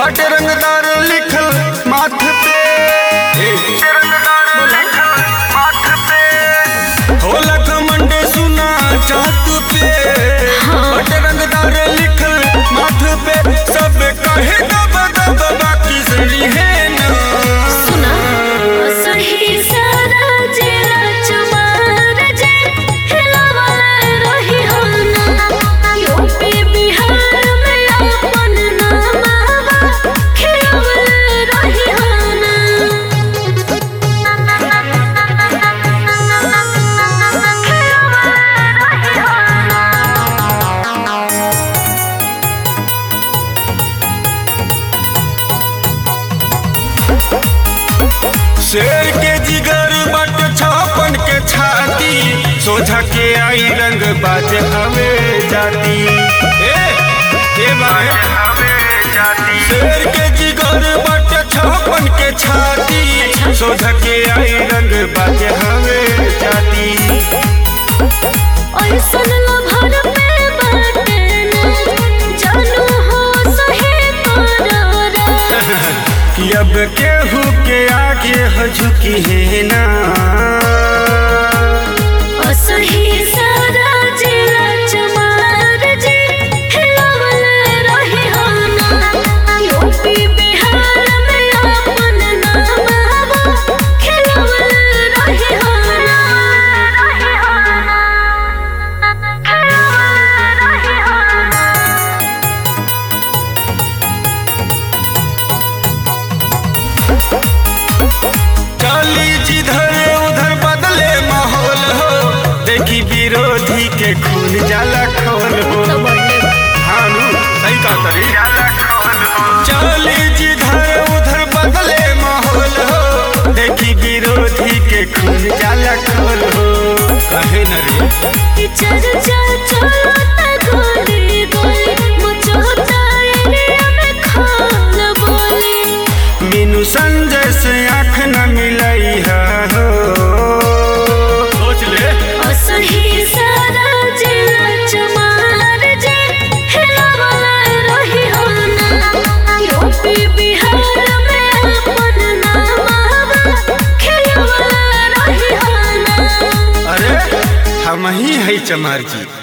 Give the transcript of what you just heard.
बाटे रंगदार लिखल माथ पे होला घमंड सुना चाहत पे बाटे रंगदार लिखल माथ पे सब कहे दब दब बाकी सही है ना सुना सही सारा जेला चमार जे हिलावल रही हो ना यूपी बिहार में अपन नामावा खिलावल रही हो शेर के जिगर बट छापन के छाती सोझा के आई रंग बाज हवे जाती ए, के बाज शेर के जिगर बट छापन के छाती सोझा के आई रंग बाज हवे जाती ऐसन लभर पे बाटे ना जानू हो सही करारा कि अब केहू के आगे हो झुकी है ना असही सारा जिला चमार जे हिलावल रही हो ना यूपी बिहार में अपन नामावा खिलावल रही हो ना रही हो ना खिलावल रही हो ना चली जिधर उधर बदले माहौल हो देखी विरोधी के खून जाला खोल हो हानू सही कहा तरी चली जिधर उधर बदले माहौल हो देखी विरोधी के खून जाला खोल हो कहे न रे कि चर्चा चलता गोली गोली मचोता एरिया में खाल बोली मीनू संजय से आँख न मिलई हो सोच ले असही सारा जिला चमार जे हिलावल रही हो ना यूपी बिहार में अपन नामावा खिलावल रही हो ना अरे हम ही है चमार जी